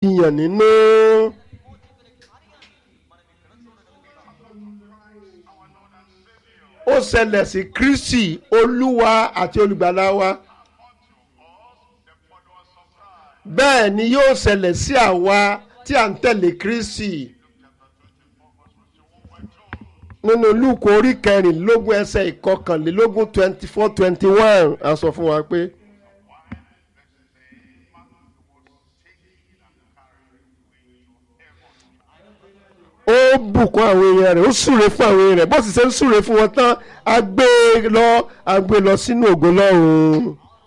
ìyàn nínú. ó ṣẹlẹ̀ sí kristi olúwa àti olùgbàlà wa bẹ́ẹ̀ ni yóò ṣẹlẹ̀ sí àwa tí à ń tẹ̀lé kristi nínú lúùkù orí kẹrìnlélógún ẹsẹ̀ ìkọkànlélógún twenty four twenty one a sọ fún wa pé. ó bùkún àwọn èèyàn rẹ̀ ó súre fún àwọn èèyàn rẹ̀ bó sì ṣe ń súre fún wọn tán a gbé e lọ a gbé e lọ sínú ògo lọ́run.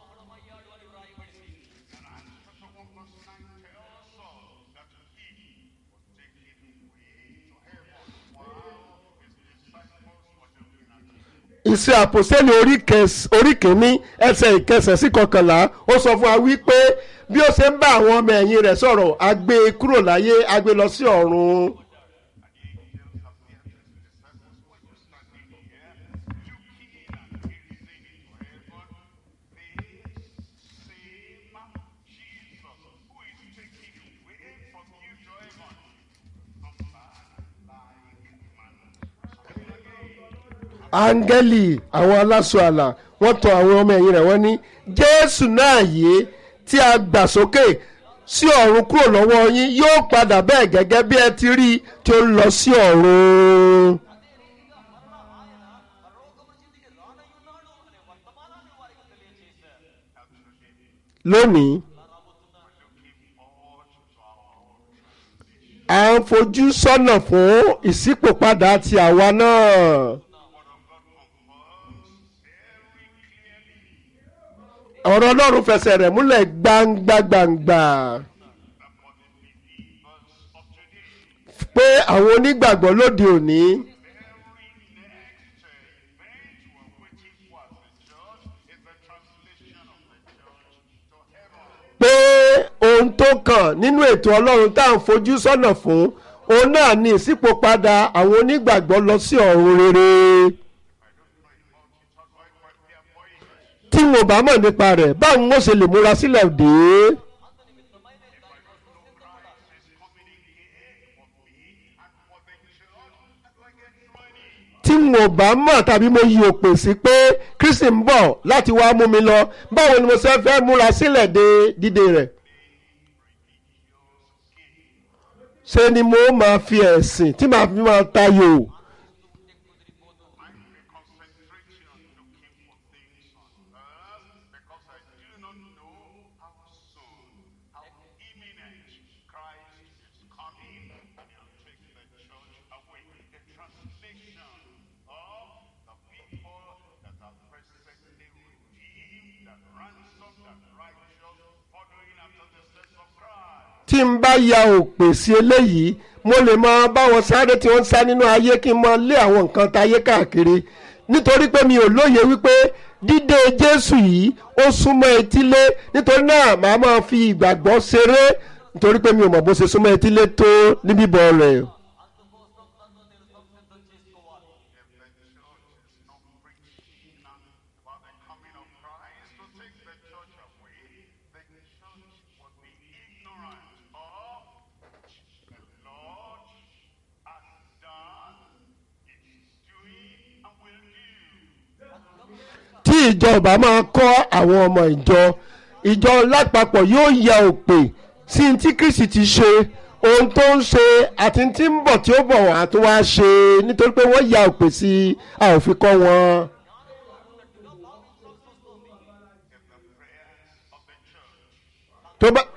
ìṣe àpòsẹ́lẹ̀ orí kìíní ẹsẹ̀ ìkẹsẹ̀ sí kọkànlá ó sọ fún wa wípé bí ó ṣe ń bá àwọn ọmọ ẹ̀yìn rẹ̀ sọ̀rọ̀ a gbé e kúrò láyé a gbé e lọ sí ọ̀run. áńgẹ́lì àwọn aláṣọ àlà wọ́n tọ̀ àwọn ọmọ ẹ̀yìn rẹ̀ wọ́n ní jésù náà yìí tí a gbà sókè sí ọ̀run kúrò lọ́wọ́ yín yóò padà bẹ́ẹ̀ gẹ́gẹ́ bí ẹ ti rí i tí ó ń lọ sí ọ̀run. lónìí à ń fojú sọ́nà fún ìṣípòpadà ti àwa náà. ọ̀rọ̀ ọlọ́run fẹsẹ̀ rẹ̀ múlẹ̀ gbangba gbangba pé àwọn onígbàgbọ́ lóde òní pé ohun tó kàn nínú ètò ọlọ́run tá à ń fojú sọ́nà fún òun náà ní ìṣípòpadà àwọn onígbàgbọ́ lọ sí ọ̀run rere. tí mo bá mọ̀ nípa rẹ̀ báwo mo ṣe lè múra sílẹ̀ dé. tí mo bá mọ̀ tàbí mo yí òpè sí pé kristi ń bọ̀ láti wá mú mi lọ báwo ni mo ṣe fẹ́ múra sílẹ̀ dé dídé rẹ̀. ṣé ni mo máa fi ẹ̀sìn tí màá fi máa tayò. tí n bá ya òpè sí eléyìí mo lè máa bá wọn sáré tí wọ́n ń sá nínú ayé kí n máa lé àwọn nǹkan táyé káàkiri nítorí pé mi ò lóye wípé dídé Jésù yìí ó súnmọ́ etílé nítorí náà màá máa fi ìgbàgbọ́ ṣeré nítorí pé mi ò mọ̀ bó ṣe súnmọ́ etílé tó ní bíbọ̀ rẹ̀. tí ìjọba máa kọ́ àwọn ọmọ ìjọ ìjọ lápapọ̀ yóò ya òpè sí tí Kristi ti ṣe ohun tó ń ṣe àti tí ń bọ̀ tí ó bọ̀ wá tó wá ṣe nítorí pé wọ́n ya òpè sí a ò fi kọ́ wọn. tó bá.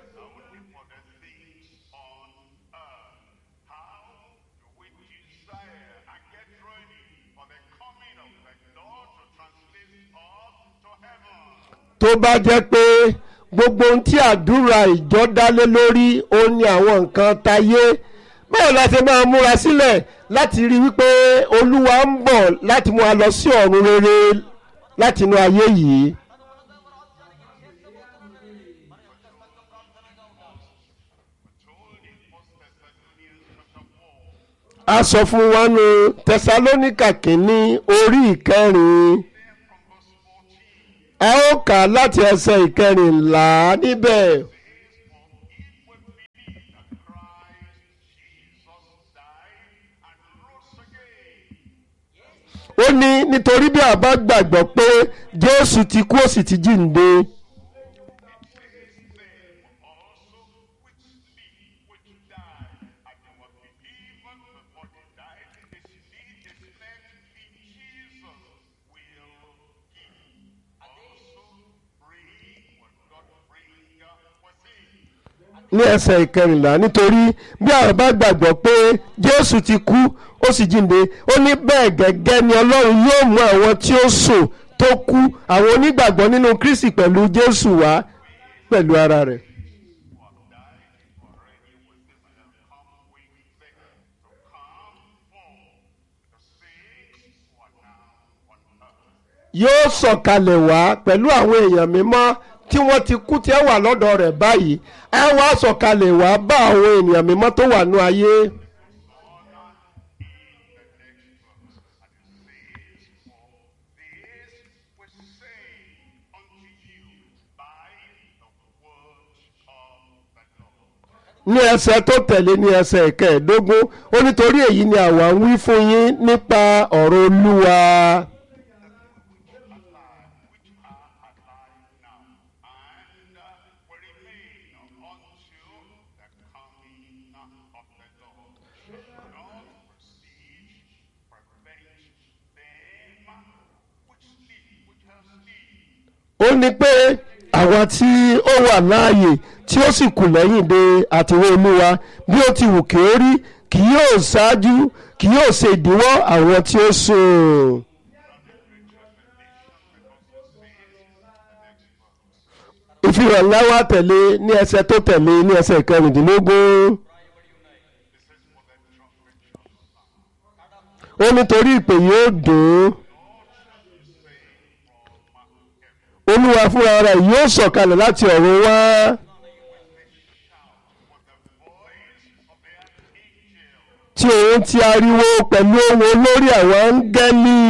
tó bá jẹ́ pé gbogbo ohun tí àdúrà ìjọ dálé lórí òun ni àwọn nǹkan tayé báwo la ṣe máa múra sílẹ̀ láti rí wípé olúwa ń bọ̀ láti mú wa lọ sí ọ̀run rere láti inú ayé yìí. a sọ fún wa nù tẹsalóníkà kínní orí ìkẹrin a ó kà á láti ẹsẹ̀ ìkẹrìnlá níbẹ̀. ó ní nítorí bí a bá gbàgbọ́ pé jésù ti kú ó sì ti jíǹde also which sleep, which died, and they were believers before they died. The sleep they slept in Jesus will give. Also bring what God bring was in. ní ẹsẹ̀ ìkẹrìnlá nítorí bí a bá gbàgbọ́ pé jésù ti kú ó sì jíǹde ó ní bẹ́ẹ̀ gẹ́gẹ́ ni ọlọ́run yóò mú àwọn tí ó sùn tó kú àwọn onígbàgbọ́ nínú kristi pẹ̀lú jésù wá pẹ̀lú ara rẹ̀. yóò sọ̀kalẹ̀ wá pẹ̀lú àwọn èèyàn mímọ́ tí wọ́n ti kú tí ẹ wà lọ́dọ̀ rẹ̀ báyìí ẹ wá sọ̀kalẹ̀ wá bá àwọn ènìyàn mímọ́ tó wà ní ayé. This was saying unto you by the word of the Lord. ní ẹsẹ̀ tó tẹ̀lé ní ẹsẹ̀ ìkẹẹ̀ẹ́dógún ó nítorí èyí ni àwa ń wí fún yín nípa ọ̀rọ̀ olúwa. which are alive now, and uh, will remain until the coming of the Lord. Not proceed, prevent them which sleep, which have sleep. ó ní pé àwa tí ó wà láàyè tí ó sì kù lẹ́yìn de àtiwé olúwa bí ó ti wù kí ó rí kì yóò ṣáájú kì yóò ṣe ìdíwọ́ àwọn tí ó sùn. ìfihàn ńlá wa tẹ̀lé ní ẹsẹ̀ tó tẹ̀lé ní ẹsẹ̀ kẹrìndínlógún. ó nítorí ìpè yóò dùn ún olúwa fúnra rẹ̀ yóò sọ̀kalẹ̀ láti ọ̀run wá tí òun ti ariwo pẹ̀lú ohùn olórí àwọn áńgẹ́lì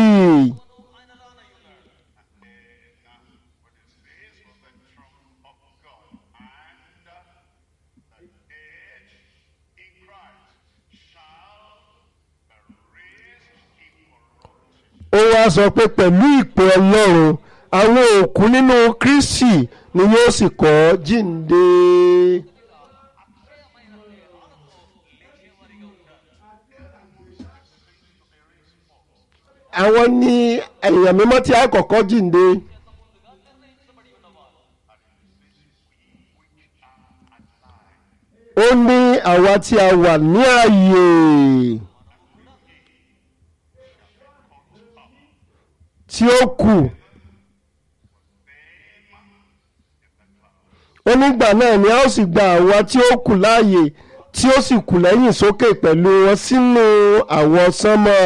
ó wá sọ pé pẹ̀lú ìpè ọlọ́run àwọn òkú nínú kristi ni yóò sì kọ́ jíǹde. àwọn ní èèyàn mímọ́ tí a kọ́kọ́ jíǹde. ó ní àwa tí a wà ní ààyè. tí ó kù ó nígbà náà ni a ó sì gba àwa tí ó kù láàyè tí ó sì kù lẹ́yìn sókè pẹ̀lú wọn sínú àwọ̀ sánmọ̀.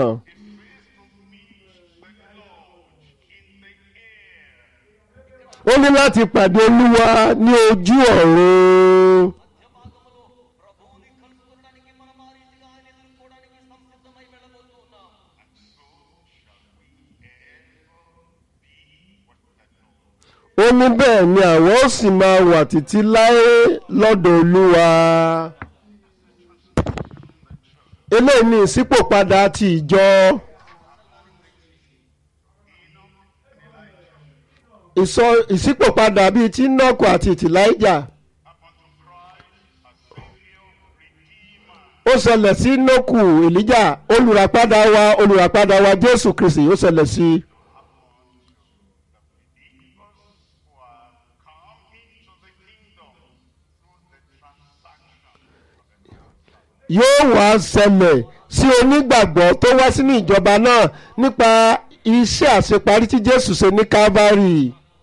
ó ní láti pàdé olúwa ní ojú ọ̀run. ప్రభువుని కలుసుకోవడానికి మనం ఆ రీతిగా ఆయన ఎదుర్కోవడానికి సంసిద్ధమై వెళ్ళబోతున్నాం ó ní bẹ́ẹ̀ ni àwọn ó sì máa wà títí láé lọ́dọ̀ olúwa. eléyìí ni ìṣípòpadà ti ìjọ. ìsọ ìṣípòpadà bíi ti nọ́ọ̀kù àti tìláìjà. ó ṣẹlẹ̀ sí nọ́ọ̀kù èlíjà olùràpadà wa olùràpadà wa jésù kristi ó ṣẹlẹ̀ sí i. yóò wá ṣẹlẹ̀ sí onígbàgbọ́ tó wá sínú ìjọba náà nípa iṣẹ́ àṣeparí tí Jésù ṣe ní Calvary.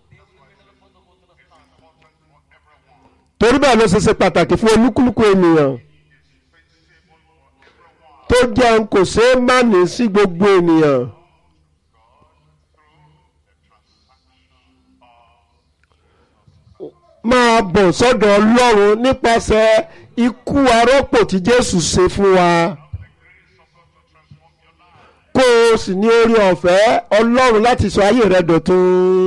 torí bẹ́ẹ̀ ló ṣe ṣe pàtàkì fún olúkúlùkù ènìyàn tó jẹun kò ṣeé má ní sí gbogbo ènìyàn. máa bọ̀ sọ́dọ̀ Ọlọ́run nípasẹ̀ ikú arọ́pò tí Jésù ṣe fún wa kó o sì ní orí ọ̀fẹ́ Ọlọ́run láti sọ ayé rẹ dọ̀tun.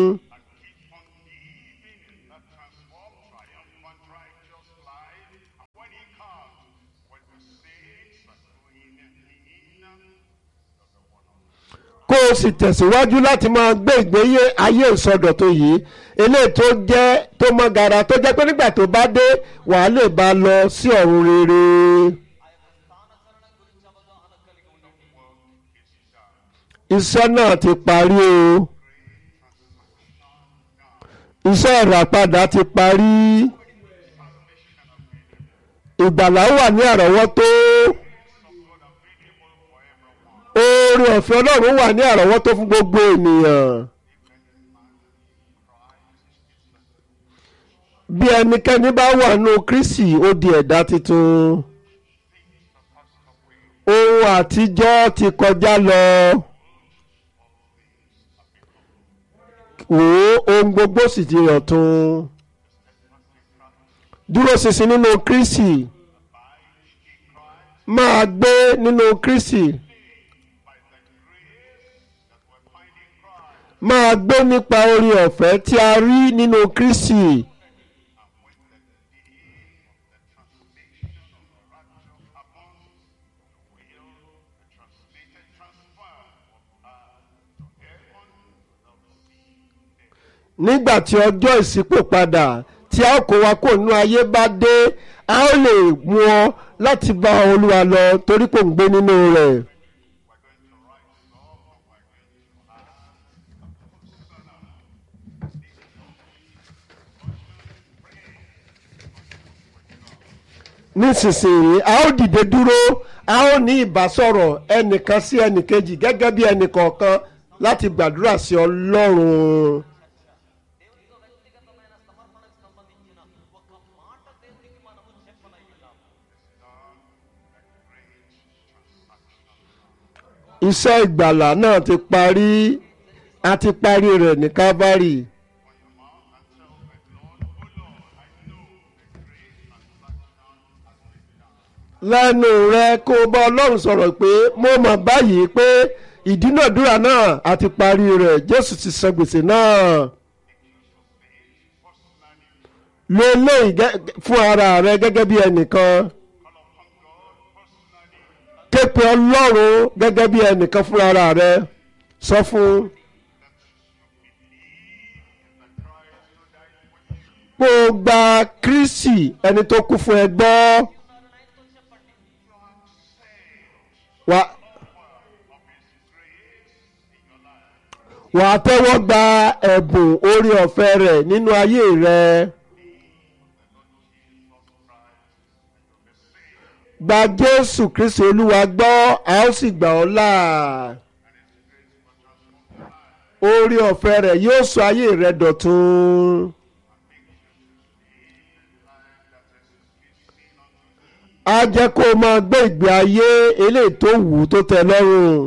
kó o sì tẹ̀síwájú láti máa gbé ìgbéyé ayé ìsọdọ̀tun yìí eléyìí tó jẹ́ tó mọ́ gara tó jẹ́ pé nígbà tó bá dé wàá lè bá a lọ sí ọ̀run rere. iṣẹ́ náà ti parí o iṣẹ́ ìràpadà ti parí ìgbàlá wà ní àrọ́wọ́tó oore ọ̀fẹ́ ọlọ́run wà ní àrọ́wọ́tó fún gbogbo ènìyàn. bí ẹnikẹ́ni bá wà nù Kristi ó di ẹ̀dá tuntun ohun àtijọ́ ti kọjá lọ wò ó ohun gbogbo sì ti ọ̀tun dúró ṣinṣin nínú Kristi máa gbé nínú Kristi máa gbé nípa orí ọ̀fẹ́ tí a rí nínú Kristi. nígbà tí ọjọ́ ìṣípò padà tí a ó kó wa kó nínú ayé bá dé a ó lè mú ọ láti bá olúwa lọ torí kò ń gbé nínú rẹ̀. nísinsìnyí a ó dìde dúró a ó ní ìbásọ̀rọ̀ ẹnìkan sí ẹnìkejì gẹ́gẹ́ bí ẹnìkọ̀ọ̀kan láti gbàdúrà sí ọlọ́run. దేవునితో వ్యక్తిగతమైన సమర్పణకు సంబంధించిన ఒక మాట దేవునికి మనము చెప్పనయ్యున్నాం iṣẹ́ ìgbàlà náà ti parí a ti parí rẹ̀ ní Calvary. lẹ́nu rẹ kó o bá ọlọ́run sọ̀rọ̀ pé mo mọ̀ báyìí pé ìdúnàdúrà náà a ti parí rẹ̀ Jésù ti san gbèsè náà. lo eléyìí gẹ́- fún ara rẹ gẹ́gẹ́ bí ẹnìkan képe ọlọ́run gẹ́gẹ́ bí ẹnìkan fún ara rẹ sọ fún kó o gba Kristi ẹni tó kú fún ẹ gbọ́ wà wà á tẹ́wọ́ gba ẹ̀bùn orí ọ̀fẹ́ rẹ̀ nínú ayé rẹ. gba Jésù Kristi Olúwa gbọ́ a ó sì gbà ọ́ là. orí ọ̀fẹ́ rẹ̀ yóò sọ ayé rẹ dọ̀tun. á jẹ́ kó o máa gbé ìgbé ayé eléyìí tó wù ú tó tẹ́ lọ́rùn.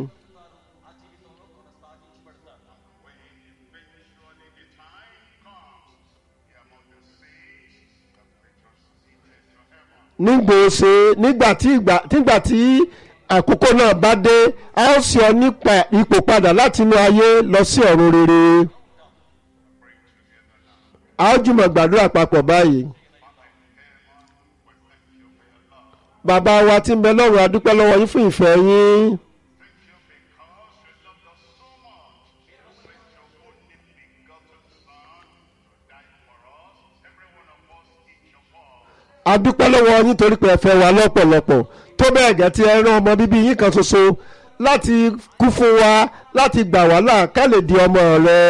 nígbò ṣe nígbà tí ìgbà nígbà tí àkókò náà bá dé a ó sì ọ nípa ipò padà láti inú ayé lọ sí ọ̀run rere. a ó jùmọ̀ gbàdúrà papọ̀ báyìí. bàbá wa tí ń bẹ lọ́run a dúpẹ́ lọ́wọ́ yín fún ìfẹ́ yín. a dúpẹ́ lọ́wọ́ yín torí pé ẹ fẹ́ wa lọ́pọ̀lọpọ̀ tó bẹ́ẹ̀ gẹ́ tí ẹ rán ọmọ bíbí yín kan ṣoṣo láti kú fún wa láti gbà wá là ká lè di ọmọ rẹ.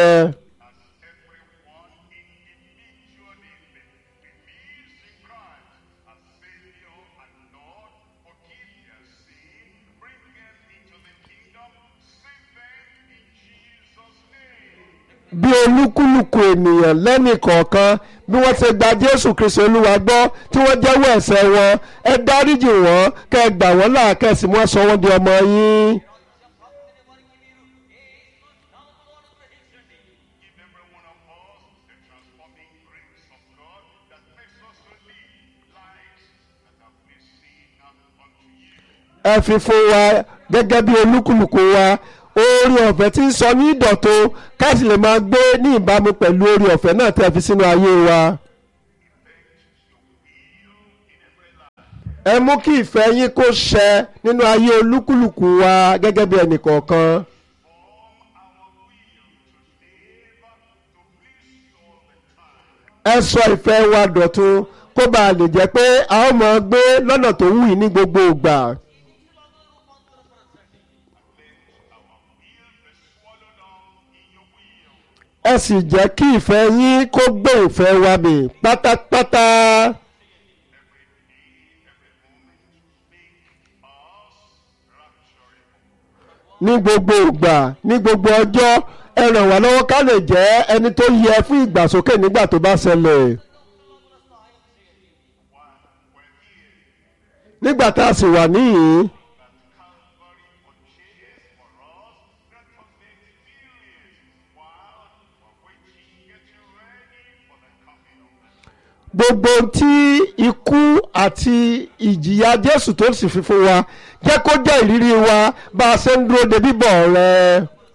bí olúkúlùkù ènìyàn lẹ́nì kọ̀ọ̀kan bí wọ́n ti gba jésù kristu olúwa gbọ́ tí wọ́n jẹ́wọ́ ẹ̀ṣẹ̀ wọn ẹ dáríjì wọ́n kẹ́ ẹ gbà wọ́n là kẹ́sì wọ́n sọ wọ́n di ọmọ yín. ẹ fi fún wa gẹ́gẹ́ bí olúkúlùkù wa oore ọ̀fẹ́ tí ń sọ ní ìdọ̀tun ká sì lè máa gbé ní ìbámu pẹ̀lú oore ọ̀fẹ́ náà tẹ́ fi sínú ayé wa. ẹ mú kí ìfẹ́ yín kó ṣẹ nínú ayé olúkúlùkù wa gẹ́gẹ́ bí ẹnìkọ̀ọ̀kan. ẹ sọ ìfẹ́ wa dọ̀tun kó bá a lè jẹ́ pé a ó máa gbé lọ́nà tó wù yín ní gbogbo ìgbà. ẹ sì jẹ́ kí ìfẹ́ yín kó gbé ìfẹ́ wa mì pátápátá. ní gbogbo ìgbà ní gbogbo ọjọ́ ẹ ràn wá lọ́wọ́ ká lè jẹ́ ẹni tó yẹ fún ìgbàsókè nígbà tó bá ṣẹlẹ̀. nígbà tá a sì wà níyìn gbogbo tí ikú àti ìjìyà Jésù tó sì fi fún wa jẹ́ kó jẹ́ ìrírí wa bá a ṣe ń dúró de bíbọ̀ rẹ̀.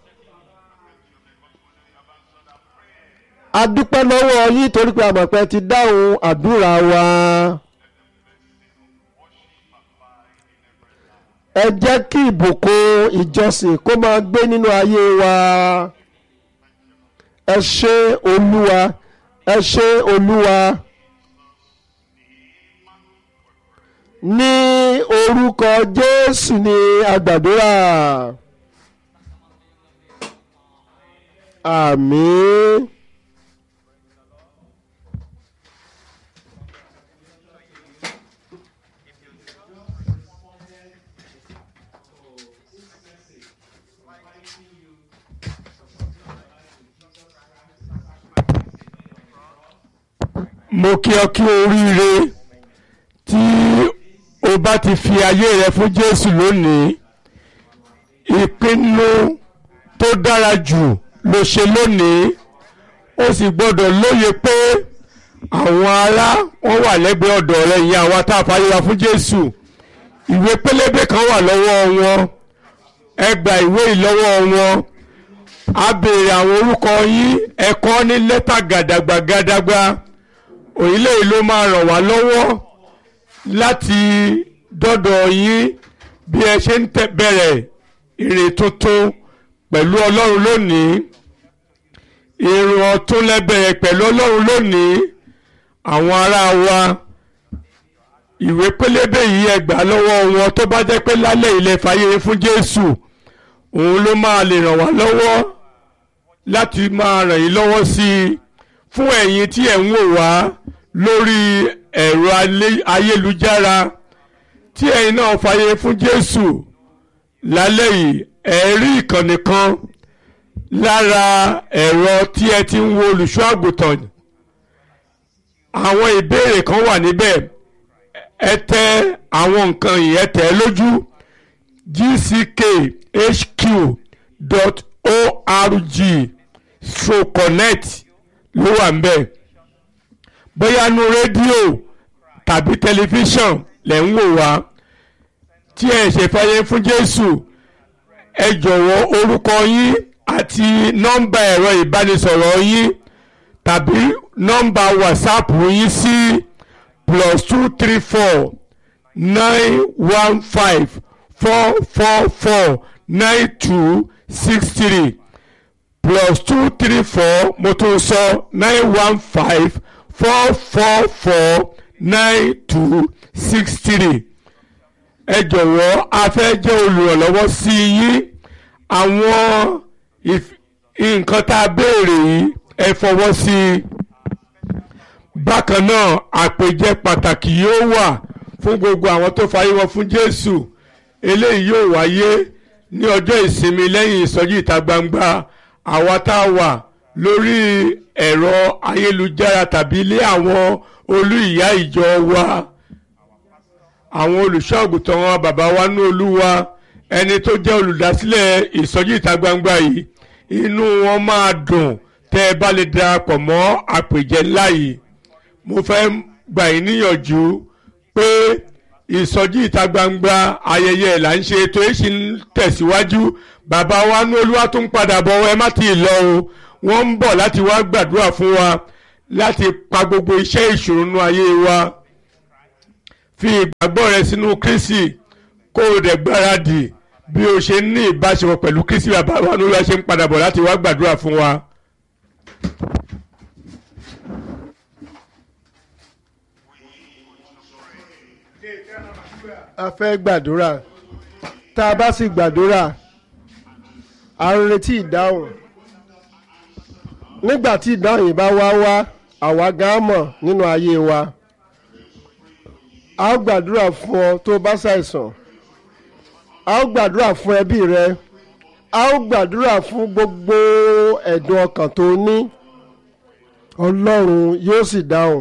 a dúpẹ́ lọ́wọ́ yín torí pé a mọ̀ pé ẹ ti dáhùn àdúrà wa. ẹ jẹ́ kí ìbùkún ìjọsìn kó máa gbé nínú ayé wa. ẹ ṣé olúwa ẹ ṣé olúwa. ní orúkọ jésù ni àgbàdúrà. àmín. mo kí ọ kí oríire tí o bá ti fi ayé rẹ fún Jésù lónìí ìpinnu tó dára jù ló ṣe lónìí ó sì gbọ́dọ̀ lóye pé àwọn ará wọn wà lẹ́gbẹ̀ẹ́ ọ̀dọ̀ rẹ ìyẹn àwa tá a fàyè wa fún Jésù ìwé pélébé kan wà lọ́wọ́ wọn ẹ gba ìwé yìí lọ́wọ́ wọn a béèrè àwọn orúkọ yín ẹ kọ ní lẹ́tà gàdàgbà gàdàgbà òyìnlẹ̀ yìí ló máa ràn wá lọ́wọ́ láti dọ́dọ̀ yín bí ẹ ṣe ń tẹ bẹ̀rẹ̀ èrè tuntun pẹ̀lú ọlọ́run lónìí èrò ọ̀tún lẹ́bẹ̀rẹ̀ pẹ̀lú ọlọ́run lónìí àwọn ará wa ìwé pélébé yìí ẹ gbà lọ́wọ́ wọn tó bá jẹ́ pé lálẹ́ ilẹ̀ fàyè fún Jésù òun ló máa lè ràn wá lọ́wọ́ láti máa ràn yín lọ́wọ́ sí i fún ẹ̀yin tí ẹ̀ ń wò wá lórí ẹ̀rọ ayélujára tí ẹ̀yin náà fàyè fún Jésù lálẹ́ yìí ẹ̀ rí ìkànnì kan lára ẹ̀rọ tí ẹ ti ń wo olùṣọ́ àgùntàn àwọn ìbéèrè kan wà níbẹ̀ ẹ tẹ àwọn nǹkan yìí ẹ tẹ̀ lójú gckhq.org stroke connect ló wà ń bẹ̀ bóyá nu rédíò tàbí tẹlifíṣàn lẹ̀ ń wò wá tí ẹ ṣe fàyè fún Jésù ẹ jọ̀wọ́ orúkọ yín àti nọ́mbà ẹ̀rọ ìbánisọ̀rọ̀ yín tàbí nọ́mbà whatsapp yín sí plus two three four nine one five four four four nine two six three plus two three four mo tún sọ nine one five four four four nine two six three ẹ jọ̀wọ́ a fẹ́ jẹ́ olùrànlọ́wọ́ sí yín àwọn nǹkan tá a béèrè yìí ẹ fọwọ́ sí i bákan náà àpèjẹ pàtàkì yóò wà fún gbogbo àwọn tó fayé wọn fún Jésù eléyìí yóò wáyé ní ọjọ́ ìsinmi lẹ́yìn ìsọjí ìta gbangba àwa tá a wà lórí ẹ̀rọ ayélujára tàbí ilé àwọn olú ìyá ìjọ wa àwọn olùṣọ́ àgùntàn wa bàbá wa ní olúwa ẹni tó jẹ́ olùdásílẹ̀ ìsọjí ìta gbangba yìí inú wọn máa dùn tẹ́ ẹ bá lè darapọ̀ mọ́ àpèjẹ ńlá yìí mo fẹ́ gbà yín níyànjú pé ìsọjí ìta gbangba ayẹyẹ là ń ṣe ètò èsì ń tẹ̀síwájú bàbá wa ní olúwa tó ń padà bọ̀ ẹ má ti lọ o wọ́n ń bọ̀ láti wá gbàdúrà fún wa láti pa gbogbo iṣẹ́ ìṣòro nínú ayé wa fi ìgbàgbọ́ rẹ sínú Kristi kó o dẹ̀ gbáradì bí o ṣe ní ìbáṣepọ̀ pẹ̀lú Kristi bàbá wa ní olúwa ṣe ń padà bọ̀ láti wá gbàdúrà fún wa. a fẹ́ gbàdúrà tá a bá sì gbàdúrà a ń retí ìdáhùn nígbà tí ìdáhùn yìí bá wá wá àwa gan mọ̀ nínú ayé wa a ó gbàdúrà fún ọ tó o bá ṣàìsàn a ó gbàdúrà fún ẹbí rẹ a ó gbàdúrà fún gbogbo ẹ̀dùn ọkàn tó ní ọlọ́run yóò sì dáhùn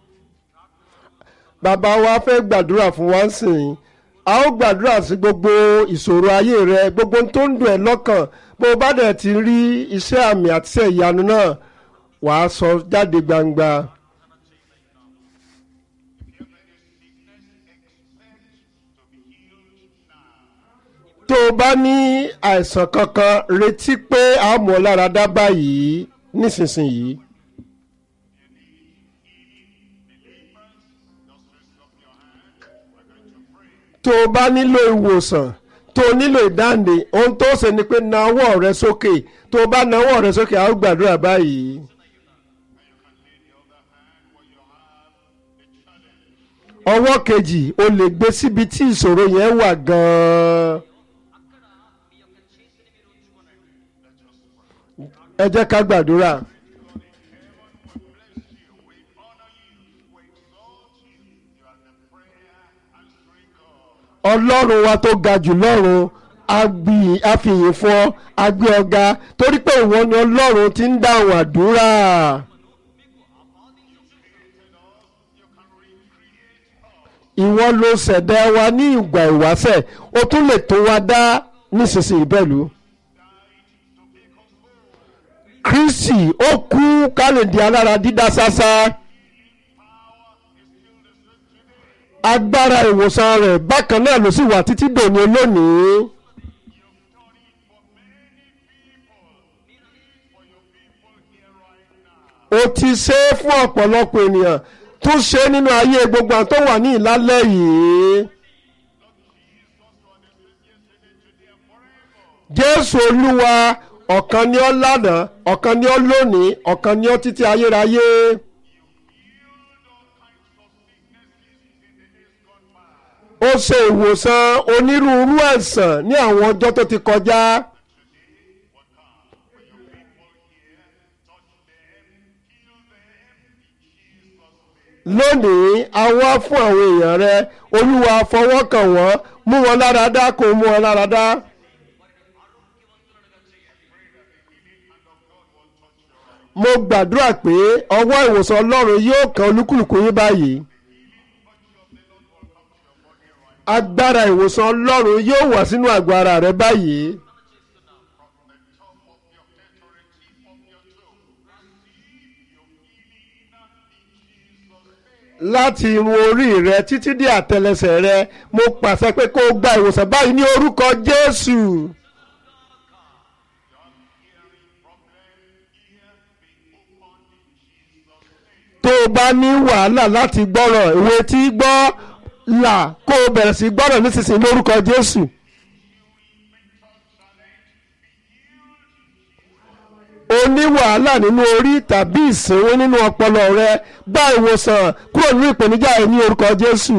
bàbá wa fẹ́ gbàdúrà fún wa sìn a ó gbàdúrà sí gbogbo ìṣòro ayé rẹ gbogbo ohun tó ń dùn ẹ́ lọ́kàn bó o bá dẹ̀ ti rí iṣẹ́ àmì àti iṣẹ́ ìyanu náà wàá sọ jáde gbangba. tó o bá ní àìsàn kankan retí pé a mọ̀ ọ́ lára dá báyìí nísinsìnyí. tó o bá nílò ìwòsàn tó o nílò ìdáǹdè ohun tó ṣe ni pé na ọwọ́ rẹ sókè tó o bá na ọwọ́ rẹ sókè a ó gbàdúrà báyìí. ọwọ́ kejì o lè gbé síbi tí ìṣòro yẹn wà gan-an. ẹ jẹ́ ká gbàdúrà. ọlọ́run wa tó ga jù lọ́run a fìyìn fún ọ a gbé ọ ga torí pé ìwọ ni ọlọ́run ti ń dáhùn àdúrà. ìwọ ló ṣẹ̀dá wa ní ìgbà ìwáṣẹ̀ o tún lè tó wa dá nísinsìnyí pẹ̀lú. kristi ó kú kálíǹdì alára dídá sásá. agbára ìwòsàn rẹ̀ bákan náà ló sì wà títí dòní olónìí. o ti ṣe é fún ọ̀pọ̀lọpọ̀ ènìyàn tún ṣe é nínú ayé gbogbo àwọn tó wà ní ìlálẹ́ yìí. jésù olúwa ọ̀kan ni ọ́ lánàá ọ̀kan ni ọ́ lónìí ọ̀kan ni ọ́ títí ayérayé. ó ṣe ìwòsàn onírúurú àìsàn ní àwọn ọjọ́ tó ti kọjá. lónìí a wá fún àwọn èèyàn rẹ olúwa fọwọ́ kàn wọ́n mú wọn lára dá kó mú wọn lára dá. mo gbàdúrà pé ọwọ́ ìwòsàn ọlọ́run yóò kan olúkúlùkù yín báyìí agbára ìwòsàn ọlọ́run yóò wà sínú àgọ́ ara rẹ báyìí. láti irun orí rẹ títí dé àtẹlẹsẹ̀ rẹ mo pàṣẹ pé kó o gba ìwòsàn báyìí ní orúkọ jésù. tó o bá ní wàhálà láti gbọ́rọ̀ ìwé tí gbọ́ là kó o bẹ̀rẹ̀ sí gbọ́rọ̀ nísinsìnyí lórúkọ jésù. o ní wàhálà nínú orí tàbí ìsìnwó nínú ọpọlọ rẹ gba ìwòsàn kúrò nínú ìpèníjà ẹ ní orúkọ jésù.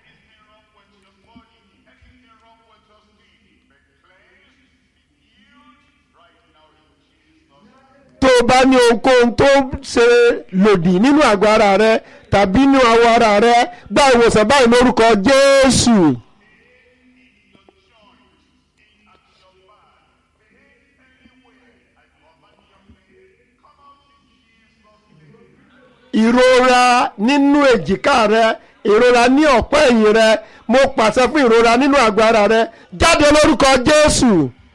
tó o bá ní ohunkóhun tó ṣe lòdì nínú àgọ́ ara rẹ tàbí nínú awọ ara rẹ gba ìwòsàn báyìí lórúkọ jésù. ìrora nínú èjìká rẹ ìrora ní ọ̀pọ̀ ẹ̀yìn rẹ mo pàṣẹ fún ìrora nínú àgọ́ ara rẹ jáde lórúkọ jésù.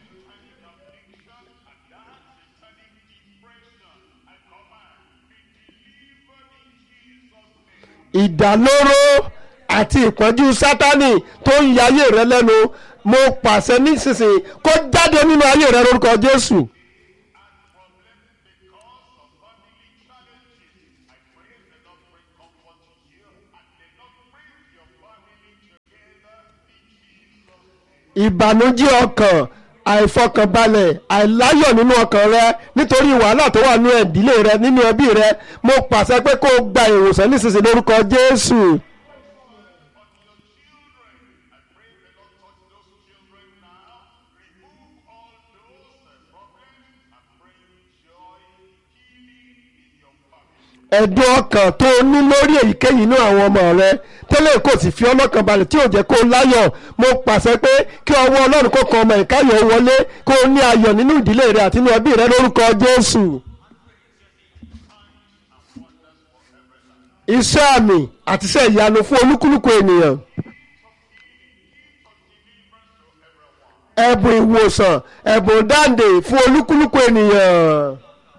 ìdálóró àti ìpọ́njú sátánì tó ń ya ayé rẹ lẹ́nu mo pàṣẹ nísinsìnyí kó jáde nínú ayé rẹ lórúkọ jésù. ìbànújẹ́ ọkàn àìfọkànbalẹ̀ àìláyọ̀ nínú ọkàn rẹ nítorí wàhálà tó wà nínú ìdílé rẹ nínú ẹbí rẹ mo pàṣẹ pé kó o gba ìwòsàn nísinsìnyí lórúkọ jésù. ẹ̀dùn ọkàn tó o ní lórí èyíkéyìí inú àwọn ọmọ rẹ tẹ́lẹ̀ kò sì fi ọlọ́kàn balẹ̀ tí ò jẹ́ kó o láyọ̀ mo pàṣẹ pé kí ọwọ́ ọlọ́run kó kan ọmọ ìkáyọ̀ wọlé kó o ní ayọ̀ nínú ìdílé rẹ àti nínú ẹbí rẹ lórúkọ jésù. iṣẹ́ àmì àti iṣẹ́ ìyanu fún olúkúlùkù ènìyàn. ẹ̀bùn ìwòsàn ẹ̀bùn dáǹdè fún olúkúlùkù ènìyàn.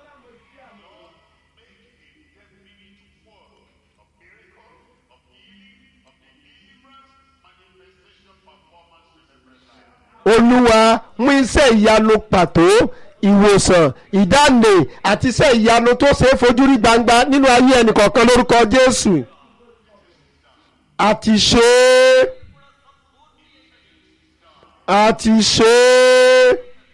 olúwa mú iṣẹ́ ìyanu pàtó ìwòsàn ìdáǹdè àti iṣẹ́ ìyanu tó ṣe é fojú rí gbangba nínú ayé ẹnìkọ̀ọ̀kan lórúkọ jésù àti ṣe é àti ṣe é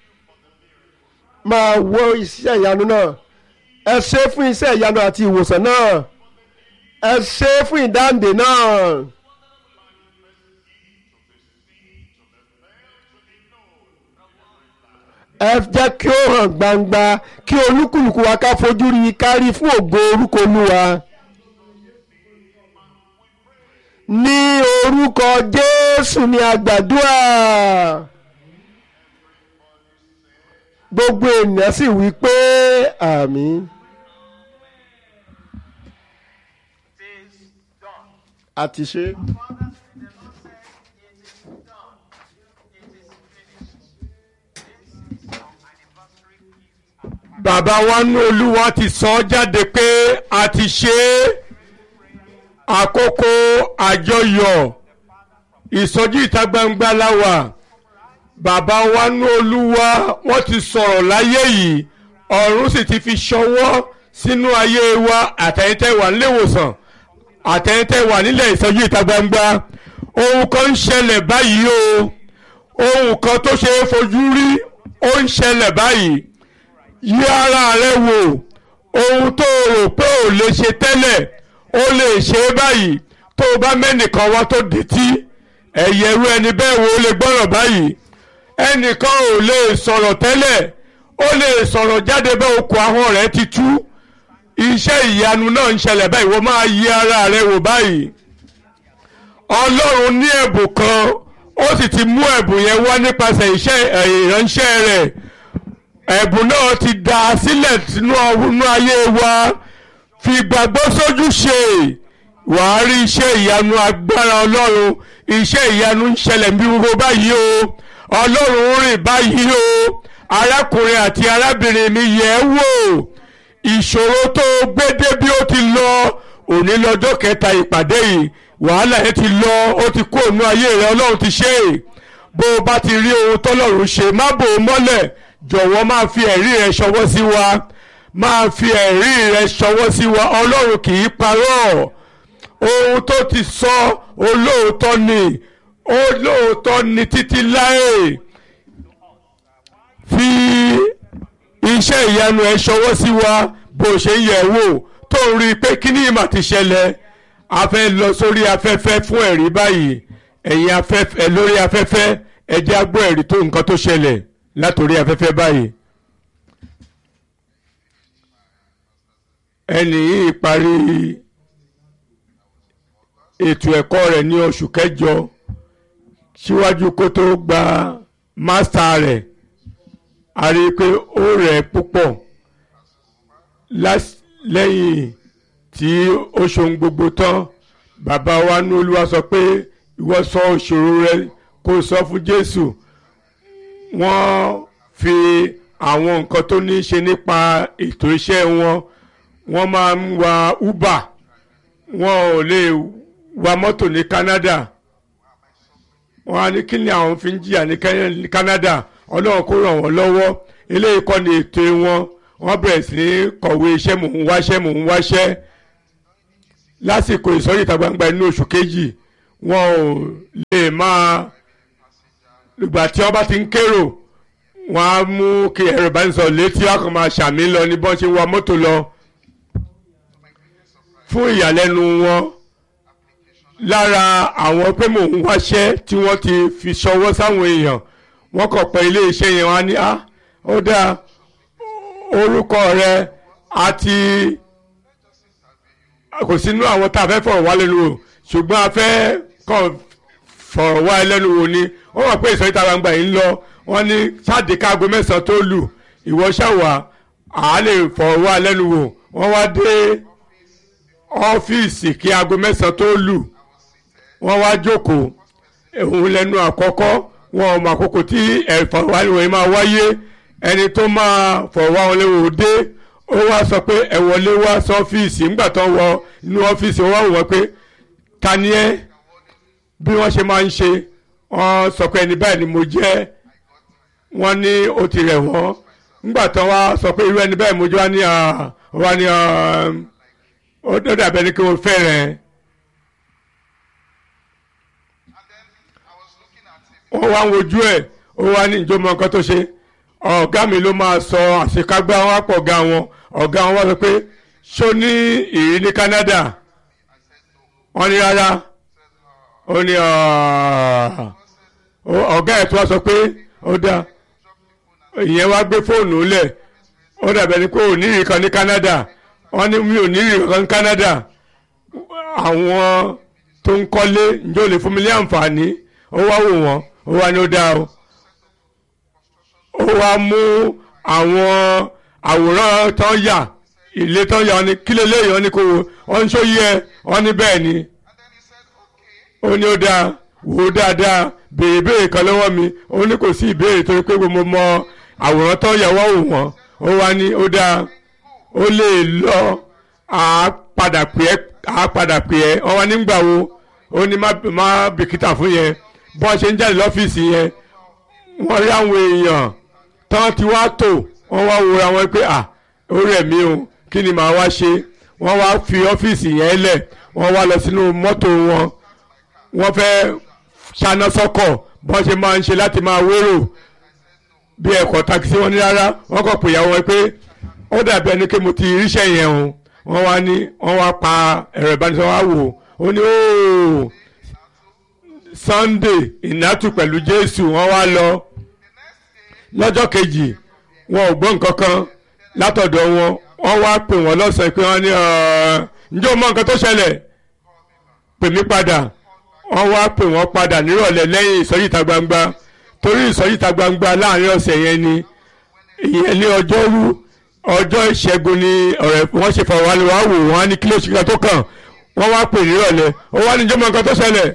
máa wo iṣẹ́ ìyanu náà ẹ ṣe é fún iṣẹ́ ìyanu àti ìwòsàn náà ẹ ṣe é fún ìdáǹdè náà. ẹ jẹ́ kí ó hàn gbangba kí olúkúlùkù wa ká fojú rí i kárí fún ògo orúkọ olúwa. ní orúkọ jésù ni àgbàdúrà gbogbo ènìyàn sì wí pé àmín. àti ṣe. bàbá wa nú olúwa ti sọ ọ́ jáde pé a ti ṣe é àkókò àjọyọ̀ ìsọjí ìta gbangba láwà bàbá wa nú olúwa wọ́n ti sọ̀rọ̀ láyé yìí ọ̀run sì ti fi ṣọwọ́ sínú ayé wa àtẹ̀yìntẹ̀ wà níléèwòsàn àtẹ̀yìntẹ̀ wà nílẹ̀ ìsọjí ìta gbangba ohun kan ń ṣẹlẹ̀ báyìí o ohun kan tó ṣe é fojú rí ó ń ṣẹlẹ̀ báyìí yí ara rẹ wò ohun tó rò pé ò lè ṣe tẹ́lẹ̀ ó lè ṣe é báyìí tó o bá mẹ́nìkan wá tó dìtí ẹ̀yẹ irú ẹni bẹ́ẹ̀ wo lè gbọ́rọ̀ báyìí ẹnìkan ò lè sọ̀rọ̀ tẹ́lẹ̀ ó lè sọ̀rọ̀ jáde bẹ́ẹ̀ okùn ahọ́n rẹ̀ ti tú iṣẹ́ ìyanu náà ń ṣẹlẹ̀ báyìí wọ́n máa yí ara rẹ wò báyìí ọlọ́run ní ẹ̀bùn kan ó sì ti mú ẹ̀bùn yẹn wá nípasẹ̀ iṣẹ́ ìránṣẹ́ rẹ̀ ẹ̀bùn náà ti dà á sílẹ̀ sínú ọ̀húnú ayé wa fi gbàgbọ́ sójú ṣe wàá rí iṣẹ́ ìyanu agbára ọlọ́run iṣẹ́ ìyanu ń ṣẹlẹ̀ bí gbogbo báyìí o ọlọ́run ń rìn báyìí o arákùnrin àti arábìnrin mi yẹ̀ ẹ́ wò ìṣòro tó gbé dé bí ó ti lọ òní lọ́jọ́ kẹta ìpàdé yìí wàhálà yẹn ti lọ ó ti kó ònú ayé rẹ ọlọ́run ti ṣe é bó o bá ti rí ohun tọ́lọ́run ṣe má bò ó mọ́lẹ̀ jọ̀wọ́ máa fi ẹ̀rí rẹ ṣọwọ́ sí wa máa fi ẹ̀rí rẹ ṣọwọ́ sí wa ọlọ́run kì í parọ́ ohun tó ti sọ olóòótọ́ ni olóòótọ́ ni títí láé fi iṣẹ́ ìyanu ẹ ṣọwọ́ sí wa bó ṣe ń yẹ̀ wò tó ń rí i pé kíní ìmọ̀ ti ṣẹlẹ̀ a fẹ́ lọ sórí afẹ́fẹ́ fún ẹ̀rí báyìí ẹ̀yin afẹ́fẹ́ lórí afẹ́fẹ́ ẹ jẹ́ á gbọ́ ẹ̀rí tó nǹkan tó ṣẹlẹ̀ látòrí afẹ́fẹ́ báyìí. ẹnì yìí parí ètò ẹ̀kọ́ rẹ̀ ní oṣù kẹjọ síwájú kó tó gba mástà rẹ̀ a rí i pé ó rẹ̀ púpọ̀ lẹ́yìn tí ó ṣohun gbogbo tán bàbá wa ní olúwa sọ pé ìwọ sọ ìṣòro rẹ kó sọ fún Jésù wọ́n fi àwọn nǹkan tó ní í ṣe nípa ètò iṣẹ́ wọn wọ́n máa ń wa Uber wọn ò lè wa mọ́tò ní Canada wọ́n á ní kí ni àwọn fi ń jìyà ní Canada ọlọ́run kó ràn wọ́n lọ́wọ́ eléyìí kọ́ ni ètò wọn wọ́n bẹ̀rẹ̀ sí ní kọ̀wé iṣẹ́ mò ń wáṣẹ́ mò ń wáṣẹ́ lásìkò ìsọjí ìta gbangba inú oṣù kejì wọn ò lè máa ìgbà tí wọ́n bá ti ń kérò wọ́n á mú kí ẹ̀rọ ìbánisọ̀rọ̀ létí wọ́n kàn máa ṣàmì lọ ní bọ́n ṣe ń wa mọ́tò lọ fún ìyàlẹ́nu wọn lára àwọn pé mò ń wáṣẹ́ tí wọ́n ti fi ṣọwọ́ sáwọn èèyàn wọ́n kàn pé ilé iṣẹ́ yẹn wọ́n á ní á ó dáa orúkọ rẹ àti kò sínú àwọn tá a fẹ́ fọ̀rọ̀ wá lẹ́nu wò ṣùgbọ́n a fẹ́ kàn fọ̀rọ̀ wá lẹ́nu wò ni wọ́n mọ̀ pé ìsọ̀rí ta gbangba yìí ń lọ wọ́n ní sáàdì káago mẹ́sàn-án tó lù ìwọ ṣàwà à lè fọ̀rọ̀ wá lẹ́nu wò wọ́n wá dé ọ́fíìsì kí aago mẹ́sàn-án tó lù wọ́n wá jókòó òun lẹ́nu àkọ́kọ́ wọn ò mọ àkókò tí ẹ̀fọ̀rọ̀wánilwò yìí máa wáyé ẹni tó máa fọ̀rọ̀wánilwò dé ó wá sọ pé ẹ wọlé wá sọ́fíìsì nígbà tó ń wọ inú ọ́fíìsì ó wá wò wọ́n pé ta ni ẹ́ bí wọ́n ṣe máa ń ṣe wọ́n sọ pé ẹni báyìí ni mo jẹ́ wọ́n ní ó ti rẹ̀ wọ́n nígbà tó wá sọ pé irú ẹni báyìí mo jẹ́ wá ní wá ní ó dàbẹ̀ ni kí wọ́n fẹ́ rẹ̀ wọ́n wá ń wojú ẹ̀ ó wá ní ìjọmọ nǹkan tó ṣe ọ̀gá mi ló máa sọ àṣekágbá wọn pọ̀ ọ̀gá wọn ọ̀gá wọn wá sọ pé ṣó ní ìrí ní Canada wọ́n ní rárá ó ní ọ̀gá ẹ̀ tó wá sọ pé ó dáa ìyẹn wá gbé fóònù lẹ̀ ó dàbẹ̀ ni pé ò ní ìrí kan ní Canada wọ́n ní mi ò ní ìrí kan ní Canada àwọn tó ń kọ́lé ǹjẹ́ ò lè fún mi ní àǹfààní ó wá wò wọ́n ó wá ní ó dáa o ó wá mú àwọn àwòrán tó ń yà ilé tó ń yà wọn ni kí lélẹ́yìn wọn ni kò wò wọn ń sóyè ẹ wọn ní bẹ́ẹ̀ ni ó ní ó dáa wò ó dáadáa béèrè béèrè kan lọ́wọ́ mi ó ní kò sí ìbéèrè torí pé mo mọ àwòrán tó ń yà wọ́n wò wọ́n ó wá ní ó dáa ó lè lọ àá padà pè é àá padà pè é wọ́n wá nígbà wo ó ní má bìkítà fún yẹn bọ́n ṣe ń jáde lọ́fíìsì yẹn wọ́n rí àwọn èèyàn tán ti wá tò wọ́n wá wòra wọn pé à ó rẹ̀ mí o kí ni màá wá ṣe wọ́n wá fi ọ́fíìsì yẹn lẹ̀ wọ́n wá lọ sínú mọ́tò wọn wọ́n fẹ́ ṣáná sọ́kọ̀ bọ́n ṣe máa ń ṣe láti máa wérò bí ẹ̀kọ́ takisí wọn ní rárá wọ́n kọ̀ pè yàwó wọn pé ó dàbí ẹni pé mo ti ríṣẹ́ yẹn o wọ́n wá ní wọ́n wá pa ẹ̀rọ ìbánisọ̀rọ̀ wá wò ó ní ooo. Sunday ìnátù pẹ̀lú Jésù wọ́n wá lọ lọ́jọ́ kejì wọn ò gbọ́ nǹkan kan látọ̀dọ̀ wọn wọ́n wá pè wọ́n lọ́sàn-án pé wọ́n ní ǹjẹ́ o mọ nǹkan tó ṣẹlẹ̀ pè mí padà wọ́n wá pè wọ́n padà nírọ̀lẹ́ lẹ́yìn ìsọjí ìta gbangba torí ìsọjí ìta gbangba láàrin ọ̀sẹ̀ yẹn ni ìyẹn ní ọjọ́rú ọjọ́ ìṣẹ́gun ni ọ̀rẹ́ wọ́n ṣe fọwọ́ wá wò wọ́n á ní kílò ṣìkà tó kàn wọ́n wá pè nírọ̀lẹ́ ó wá ní ǹjẹ́ o mọ nǹkan tó ṣẹlẹ̀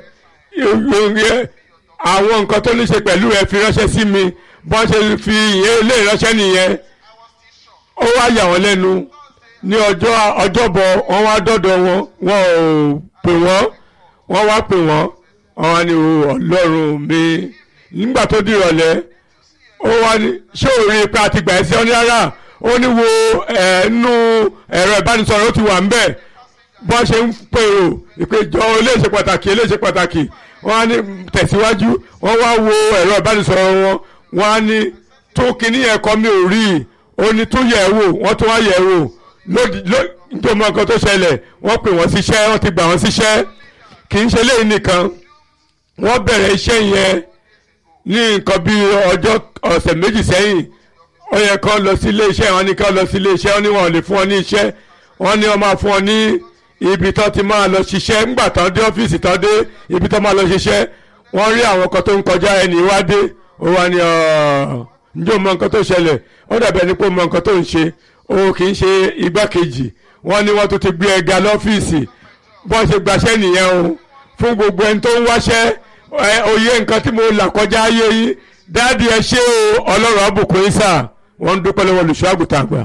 àwọn nǹkan tó ní ṣe pẹ̀lú ẹ fi ránṣẹ́ sí mi bọ́n ṣe fi ìyẹn ilé ìránṣẹ́ nìyẹn ó wá yà wọ́n lẹ́nu ní ọjọ́ ọjọ́bọ̀ wọ́n wá dọ́dọ̀ wọn wọn ò pè wọ́n wọ́n wá pè wọ́n wọ́n wá ní ọlọ́run mi nígbà tó di ìrọ̀lẹ́ ó wá ní ṣé ò rí ipa àti gbà ẹ́ sí ọ́ní rárá ó ní wo ẹ̀ẹ́nú ẹ̀rọ ìbánisọ̀rọ̀ ó ti wà ń bẹ̀ bọ́n ṣe ń pèrò ìpéjọ eléṣe pàtàkì eléṣe pàtàkì wọ́n á ní tẹ̀síwájú wọ́n wá wo ẹ̀rọ ìbánisọ̀rọ̀ wọn wọ́n á ní tó kíní ẹ̀kọ́ mi ò rí i ó ní tún yẹ̀ wò wọ́n tún wá yẹ̀ wò lódì nítorí mọ nǹkan tó ṣẹlẹ̀ wọ́n pè wọ́n síṣẹ́ wọ́n ti gbà wọ́n síṣẹ́ kì í ṣe léyìn nìkan wọ́n bẹ̀rẹ̀ iṣẹ́ yẹn ní nǹkan bí ọjọ́ ọ̀sẹ̀ méjì sẹ́yìn ó yẹ kán lọ sí ilé iṣẹ́ wọn ní kán lọ sí ilé iṣẹ́ wọn ní wọn ò lè fún wọn ní iṣẹ́ wọn ní wọn máa fún wọn ní ibi tó ti máa lọ ṣiṣẹ́ ńgbà tán dé ọ́fíìsì tán dé ibi tó máa lọ ṣiṣẹ́ wọ́n rí àwọn kan tó ń kọjá ẹni wá dé ó wá ní ǹjẹ́ o mọ nǹkan tó ṣẹlẹ̀ ó dàbẹ̀ ní pé o mọ nǹkan tó ń ṣe o kì í ṣe igbákejì wọ́n ní wọ́n tó ti gbé ẹga lọ́fíìsì bọ́n ṣe gbaṣẹ́ nìyẹn o fún gbogbo ẹni tó ń wáṣẹ́ òye nǹkan tí mo là kọjá ayé yìí dáàdi ẹ ṣé o ọlọ́run àbùkún yín sà wọ́n ń dúpẹ́ lọ́wọ́ olùṣọ́ àgùntàn àgbà.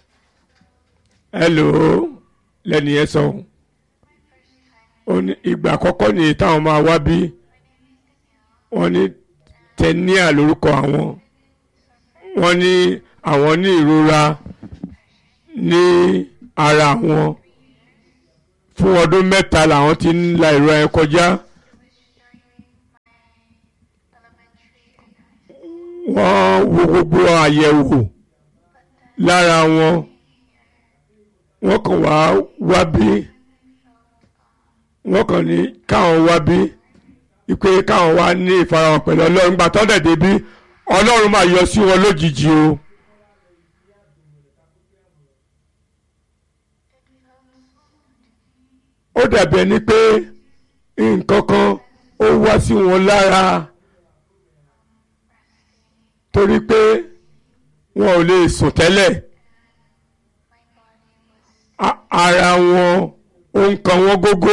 hello lẹ́nu yẹn sọ ó ní ìgbà àkọ́kọ́ nìyí táwọn máa wá bí wọ́n ní tẹ́níà lórúkọ àwọn wọ́n ní àwọn ní ìrora ní ara wọn fún ọdún mẹ́ta làwọn ti ń la ìrora yẹn kọjá wọ́n wo gbogbo àyẹ̀wò lára wọn wọ́n kàn wá wá bí wọ́n kàn ní káwọn wá bí ipe káwọn wá ní ìfarahàn pẹ̀lú ọlọ́run gbà tọ́ dẹ̀ débi ọlọ́run máa yọ sí wọn lójijì o. ó dàbí ẹni pé nǹkan kan ó wá sí wọn lára torí pé wọn ò lè sùn tẹ́lẹ̀ A- ara wọn ó ń kan wọ́n gógó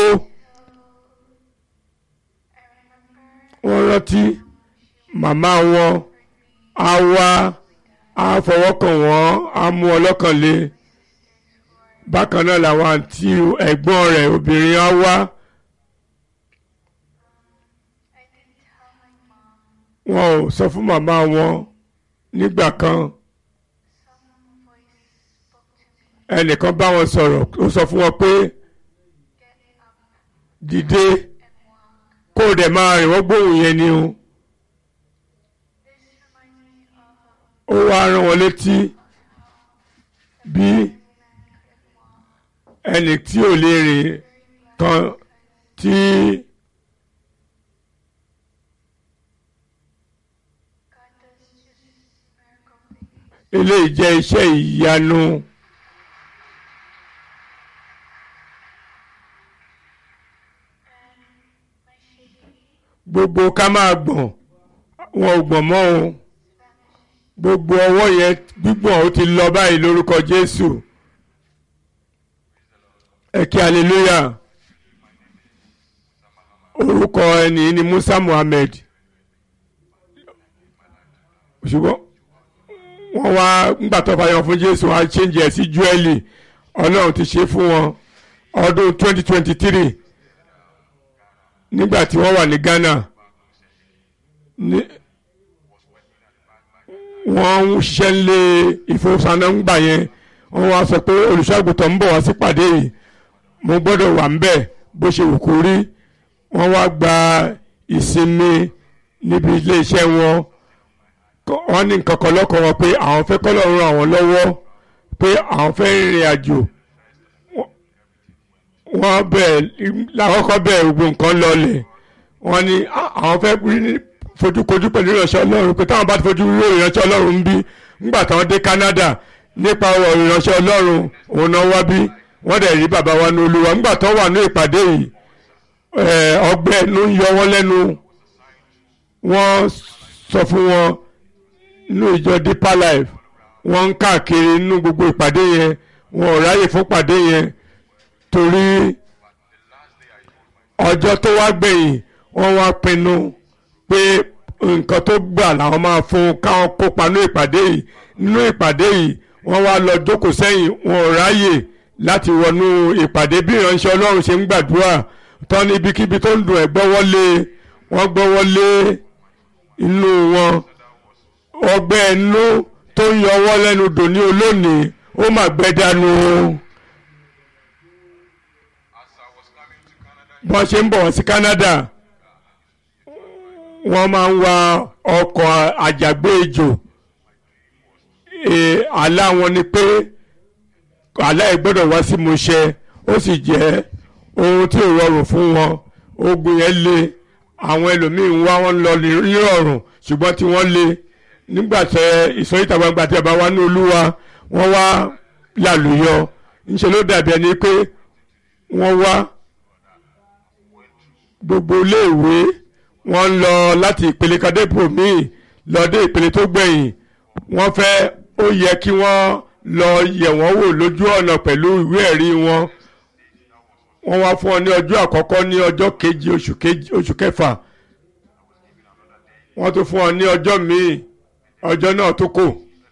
wọ́n rántí màmá wọn á wá á fọwọ́ kàn wọ́n á mú ọlọ́kàn lé bákan náà làwọn àǹtí ẹ̀gbọ́n rẹ̀ obìnrin á wá wọn ò sọ fún màmá wọn nígbà kan ẹnìkan bá wọn sọ̀rọ̀ ó sọ fún wọn pé dìde kó o dẹ̀ máa rìn wọ́n gbóhùn yẹn ni o ó wá rán wọn létí bí ẹnì tí ò lè rìn kan tí eléyìí jẹ́ iṣẹ́ ìyanu gbogbo ká máa gbọ̀n wọn ò gbọ̀n mọ́ o gbogbo ọwọ́ yẹn gbígbọ̀n ó ti lọ báyìí lórúkọ Jésù ẹ kí hallelujah orúkọ ẹni ni Musa Muhammed ṣùgbọ́n wọ́n wá ńgbà tó fàyàn fún Jésù wọ́n á change ẹ̀ sí Júẹ́lì Ọlọ́run ti ṣe fún wọn ọdún 2023 nígbà tí wọ́n wà ní Ghana ní wọ́n ń ṣiṣẹ́ lé ìfowópamọ́ ńgbà yẹn wọ́n wá sọ pé olùṣọ́àgùtàn ń bọ̀ wá sípàdé yìí mo gbọ́dọ̀ wà ńbẹ̀ bó ṣe wù kó rí wọ́n wá gba ìsinmi níbi ilé iṣẹ́ wọn Kọ́- wọ́n ní nǹkan kan lọ́kàn wọn pé àwọn fẹ́ kọ́ lọ́rùn àwọn lọ́wọ́ pé àwọn fẹ́ rìnrìn àjò Wọ́n- wọ́n bẹ̀ lákọ́kọ́ bẹ̀ gbogbo nǹkan lọlẹ̀ wọ́n ní "Ah, àwọn fẹ́ rí ní fojúkojú pẹ̀lú ìránṣẹ́ ọlọ́run pé táwọn bá ti fojú rí ìránṣẹ́ ọlọ́run ń bí nígbà táwọn dé Canada nípa ọ̀rọ̀ ìránṣẹ́ ọlọ́run òun náà wá bí wọ́n dẹ̀ rí bàbá wa ní olúwa nígbà tó wà ní ìpàdé yìí eh, ọgbẹ́ ló ń yọ wọ́n lẹ́nu wọ́n sọ fún wọn nínú ìjọ Deeper Life wọ́n ń káàkiri nínú gbogbo ìpàdé yẹn wọn ò ráyè fún ìpàdé yẹn torí ọjọ́ tó wá gbẹ̀yìn wọ́n wá pinnu pé nǹkan tó gbà làwọn máa fún káwọn kópa nínú ìpàdé yìí nínú ìpàdé yìí wọ́n wá lọ jókòó sẹ́yìn wọn ò ráyè láti wọnú ìpàdé bí ìránṣẹ́ Ọlọ́run ṣe ń gbàdúrà tán ní ibikíbi tó ń dùn ẹ̀ gbọ́wọ́lé wọ́n gbọ́wọ́lé inú wọn ọgbẹ́ ẹnu tó ń yọwọ́ lẹ́nu dòní olónìí ó mà gbẹ́ dànù bọ́n ṣe ń bọ̀ wọ́n sí Canada wọ́n máa ń wa ọkọ̀ àjàgbé ejò Eh, àlá wọn ni pé àlá ẹ̀ gbọ́dọ̀ wá sí Mùṣẹ ó sì jẹ́ ohun tí ò rọrùn fún wọn ogun yẹn le àwọn ẹlòmíín wá wọn lọ nírọ̀rùn ṣùgbọ́n tí wọ́n le nígbà tẹ ìsọyíta gbangba tí a bá wá ní Olúwa wọ́n wá lálùyọ ńṣe ló dàbí ẹni pé wọ́n wá gbogbo iléèwé wọ́n ń lọ láti ìpele kadébò míì lọ dé ìpele tó gbẹ̀yìn wọ́n fẹ́ ó yẹ kí wọ́n lọ yẹ̀ wọ́n wò lójú ọ̀nà pẹ̀lú ìwé ẹ̀rí wọn wọ́n wá fún ọ ní ọjọ́ àkọ́kọ́ ní ọjọ́ kejì oṣù kejì oṣù kẹfà wọ́n tún fún ọ ní ọjọ́ míì ọjọ́ náà tó kù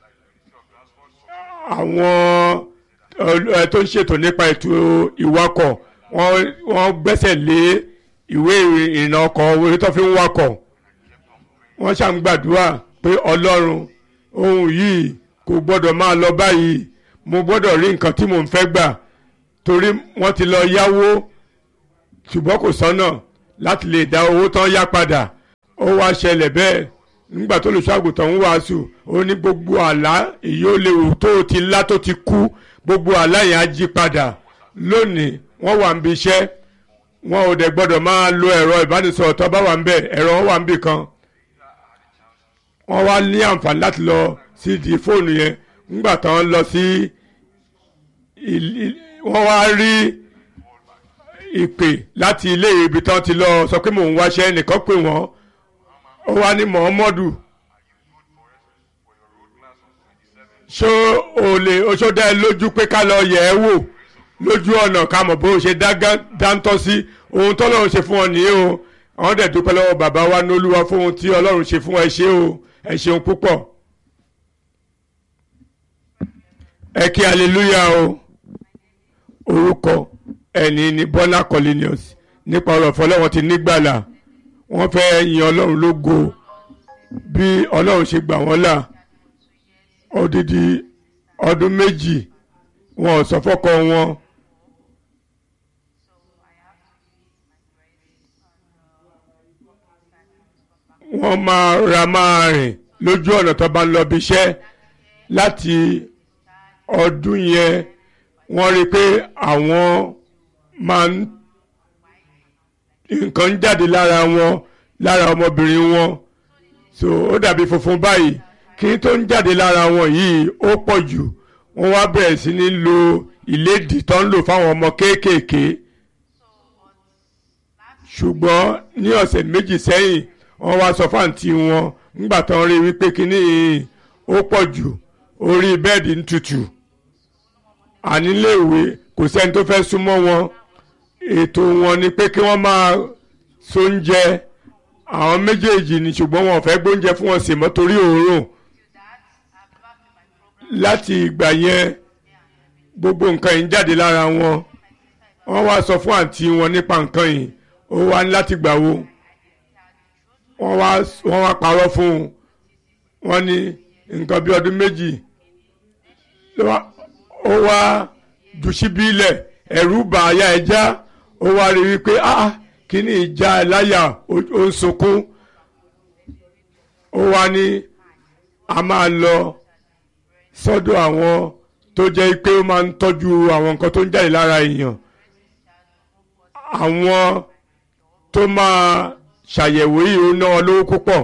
àwọn ẹ tó ń ṣètò nípa ètò ìwakọ̀ wọ́n wọ́n gbẹ́sẹ̀ lé ìwé ìrìnnà ọkọ̀ orí tó fi ń wakọ̀ wọ́n ṣàǹgbàdúrà pé ọlọ́run ohun yìí kò gbọ́dọ̀ máa lọ báyìí mo gbọ́dọ̀ rí nǹkan tí mò ń fẹ́ gbà torí wọ́n ti lọ yáwó ṣùgbọ́n kò sọ́nà láti lè dá owó tán yá padà ó wá ṣẹlẹ̀ bẹ́ẹ̀ nígbà tó olùṣọ́àgùtàn ń wàásù ó ní gbogbo àlá èyí ó léwu tó ti lá tó ti kú gbogbo àlá yẹn á jí padà lónìí wọ́n wà ń bi iṣẹ́ wọn ò dẹ̀ gbọ́dọ̀ máa lo ẹ̀rọ ìbánisọ̀rọ̀ tó bá wà ń bẹ̀ ẹ̀rọ wọn wà ń bì kan wọ́n wá ní àǹfààní láti lọ sí di fóònù yẹn nígbà táwọn lọ sí wọ́n wá rí ìpè láti ilé ibi tán ti lọ sọ pé mò ń wáṣẹ́ nìkan pè wọ́n ó wá ní Muhammadu ṣó o lè oṣó dá ẹ lójú pé ká lọ yẹ̀ ẹ́ wò lójú ọ̀nà ká mọ̀ bó ṣe dá- dáńtọ́ sí ohun tọ́lọ́run ṣe fún ọ nìyí o àwọn dẹ̀ dúpẹ́ lọ́wọ́ bàbá wa ní olúwa fún ohun tí ọlọ́run ṣe fún ẹ ṣé o ẹ ṣeun púpọ̀ ẹ kí hallelujah o orúkọ ẹni ní Bọ́lá Cornelius nípa ọ̀rọ̀ fọlọ́wọ́n ti nígbàlà wọ́n fẹ́ yin ọlọ́run lógo bí ọlọ́run ṣe gbà wọ́n là odidi ọdún méjì wọn ò sọ fọ́kọ wọn wọ́n máa ra máa rìn lójú ọ̀nà tó bá ń lọ bí iṣẹ́ láti ọdún yẹn wọ́n rí i pé àwọn máa ń nǹkan ń jáde lára wọn lára ọmọbìnrin wọn so ó dàbí funfun báyìí kí n tó ń jáde lára wọn yìí ó pọ̀ jù wọ́n wá bẹ̀rẹ̀ sí ní lo ìlédìí tó ń lò fáwọn ọmọ kéékèèké ṣùgbọ́n ní ọ̀sẹ̀ méjì sẹ́yìn wọ́n wá sọ fáǹtì wọn nígbà tó ń rí wípé kínní yìí ó pọ̀ jù orí bẹ́ẹ̀dì ń tutù àníléèwé kò sẹ́ni tó fẹ́ súnmọ́ wọn ètò wọn ni pé kí wọ́n máa sóúnjẹ àwọn méjèèjì ni ṣùgbọ́n wọn ò fẹ́ gbóúnjẹ fún wọn sì mọ́ torí òórùn láti ìgbà yẹn gbogbo nǹkan yìí ń jáde lára wọn wọ́n wá sọ fún àǹtí wọn nípa nǹkan yìí ó wá ní láti gbà wo wọ́n wá wọ́n wá parọ́ fún un wọ́n ní nǹkan bí ọdún méjì ló wá- ó wá jù síbí ilẹ̀ ẹ̀rù bà àyà ẹja ó wá rí wípé ah kíní ìjà ẹ̀ láyà ó ó ń sunkún ó wá ní a máa lọ sọ́dọ̀ àwọn tó jẹ́ pé ó máa ń tọ́jú àwọn nǹkan tó ń jáde lára èèyàn àwọn tó máa ṣàyẹ̀wò yìí ó ná wọn lówó púpọ̀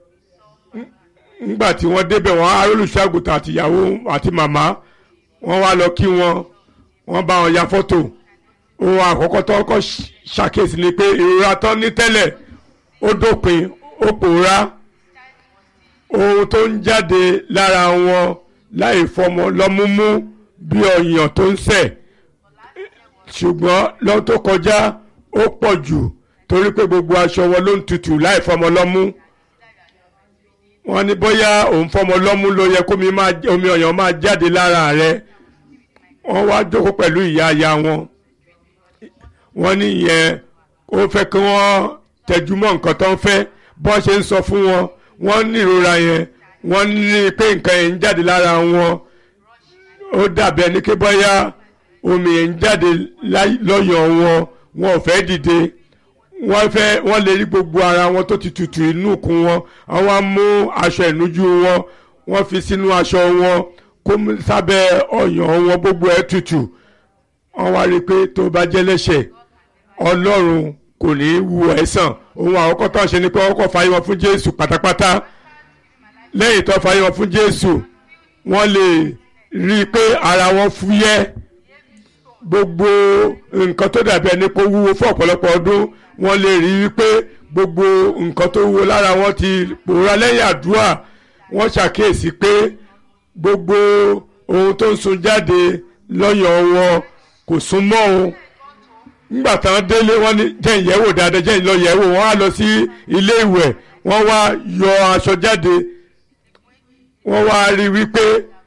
nígbà tí wọ́n débẹ̀ wọ́n á olùṣàgùtàn àtìyàwó àti màmá wọ́n wá lọ kí wọn wọ́n bá wọn ya fọ́tò ohun àkọ́kọ́ tó kọ́ ṣàkíyèsí ni pé ìrora tán ní tẹ́lẹ̀ ó dópin ó pòórá ohun tó ń jáde lára wọn láì fọmọ lọ́múmú bí ọyàn tó ń sẹ̀ ṣùgbọ́n lọ́wọ́ tó kọjá ó pọ̀ jù torí pé gbogbo aṣọ wọn ló ń tutù láì fọmọ lọ́mú wọ́n ní bóyá òun fọmọ lọ́mú ló yẹ kó omi ọyàn máa jáde lára rẹ̀ wọ́n wá jókòó pẹ̀lú ìyá aya wọn wọ́n ní ìyẹn ó fẹ́ kí wọ́n tẹjúmọ́ nǹkan tó ń fẹ́ bọ́n ṣe ń sọ fún wọn wọ́n ní ìrora yẹn wọ́n ní pé nǹkan yẹn ń jáde lára wọn ó dàbí ẹni pé bóyá omi yẹn ń jáde lọ́yàn wọn wọn ò fẹ́ dìde wọ́n fẹ́ wọ́n lè rí gbogbo ara wọn tó ti tutù inú kún wọn àwọn á mú aṣọ ìnujú wọn wọ́n fi sínú aṣọ wọn kó sábẹ́ ọyàn wọn gbogbo ẹ̀ tutù wọ́n wá rí i pé tó bá jẹ́ lẹ́ṣẹ̀ ọlọ́run kò ní í wu ẹ̀ sàn ohun àkọ́kọ́ tó ń ṣe ni pé wọ́n kọ́ fàyè wọn fún jésù pátápátá lẹ́yìn tó fàyè wọn fún jésù wọ́n lè rí i pé ara wọn fúyẹ́ gbogbo nǹkan tó dàbí ẹni pé ó wúwo fún ọ̀pọ̀lọpọ̀ ọdún wọ́n lè rí i pé gbogbo nǹkan tó wúwo lára wọn ti pòórá lẹ́yìn àdúrà wọ́n ṣàkíyèsí pé gbogbo ohun tó ń sun jáde lọ́yàn wọn kò sún mọ́ o nígbà táwọn délé wọ́n ní jẹ́ ìyẹ̀wò dáadáa jẹ́ ìlọ yẹ̀wò wọ́n á lọ sí ilé ìwẹ̀ wọ́n wá yọ aṣọ jáde wọ́n wá rí wípé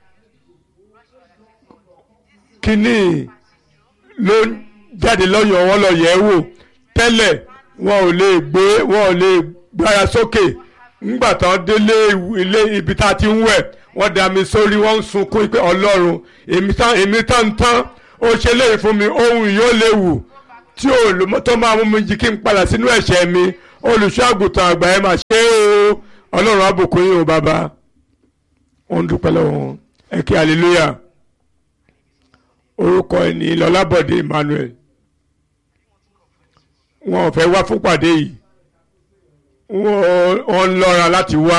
kínní ló ń jáde lọ́yàn wọn lọ yẹ̀wò tẹ́lẹ̀ wọn ò lè gbé wọn ò lè gbára sókè nígbà táwọn délé ilé ibi tá a ti ń wẹ̀ wọ́n dá mi sórí wọ́n ń sunkún pé ọlọ́run èmi tán tán ó ṣe léyìí fún mi ohun yóò léwu tí tó máa mú mi jí kí n padà sínú ẹ̀ṣẹ̀ mi olùṣọ́ àgùntàn àgbà ẹ̀ máa ṣe é o ọlọ́run àbùkún yín o bàbá wọ́n ń dúpẹ́ lọ́wọ́ wọn ẹ kí hallelujah orúkọ ẹ̀ ní lọ́lábọ̀dé Emmanuel wọn ò fẹ́ wá fún pàdé yìí wọ́n ń lọ́ra láti wá